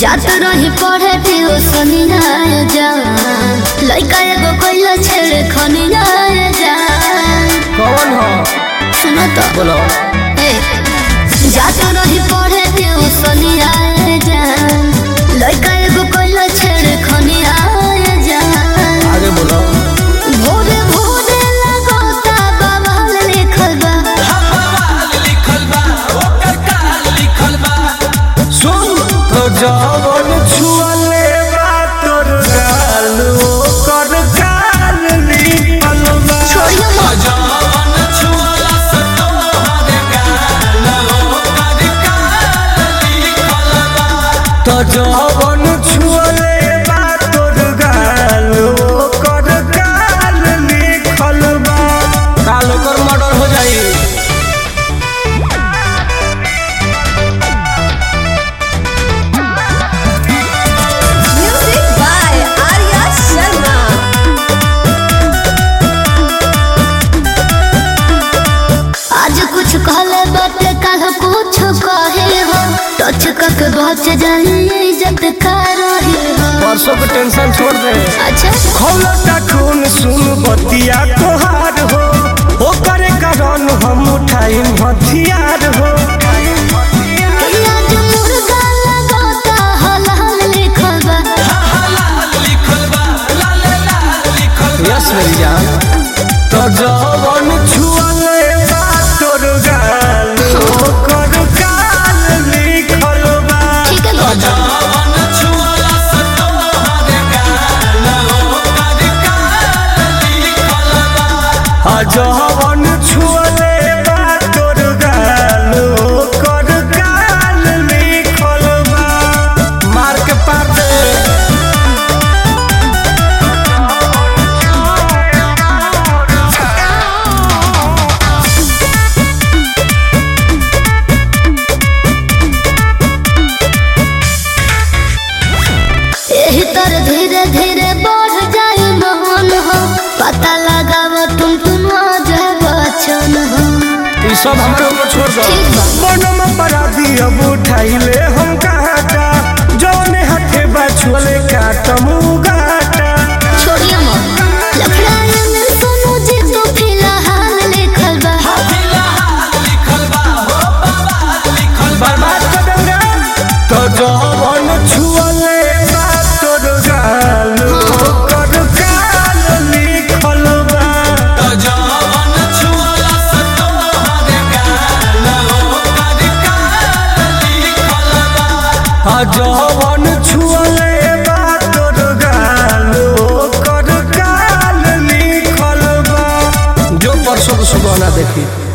जात रही पढ़े ट्यूशनिया जा लइका एगो कइला छेड़े खनिया जा कौन हो सुनो तो बोलो ए जात रही पढ़े ट्यूशनिया जा लइका एगो कइला छेड़े खनिया जा आगे बोलो भोरे भोरे लगोता बाबा लिखल बा सुन तो जवन छुअले बा तोर गाल ओकर गाल निकल बा छोड़ियो मत तो जवन छुअले बा तोर गाल ओकर गाल निकल बा काल ओकर मर्डर हो जाई Music by Arya Sharma. आज कुछ कहले बाटे कल कुछ कहे हो टच कक बच जाए इज्जत का रहे हो परसों के टेंशन छोड़ दे अच्छा खौलता खून सुन बतिया तोहार हो ओकर कारण हम उठाई हथियार हो आज मुर्गा लगाता हलाल लिखल बा यस मेरी जान तो जवन छुअले बा तोर गाल ओकर गाल लिखल बा ठीक है बाबा आ जवन छुअले बा तोर गाल ओकर गाल लिखल बा मार के पार दे यही तर धीरे धीरे बढ़ जाए मन हो पता लगाव तुम तुम आ जाए बचन हो ई सब हमरा ऊपर छोड़ दो ठीक बा। बनम अपराधी अब उठाइले हम काटा जौने हाथे बाछुअले काटम गाटा छोड़िए मत लफड़ाए में सुनो जी तो फिलहाल लिखल बा बर्बाद कर देंगे तो जवन छुअले बा तोर गाल ओकर गाल लिखल बा आ जवन छुअले बा तोर गाल ओकर गाल लिखल बा जो परसों के सुबह ना देखी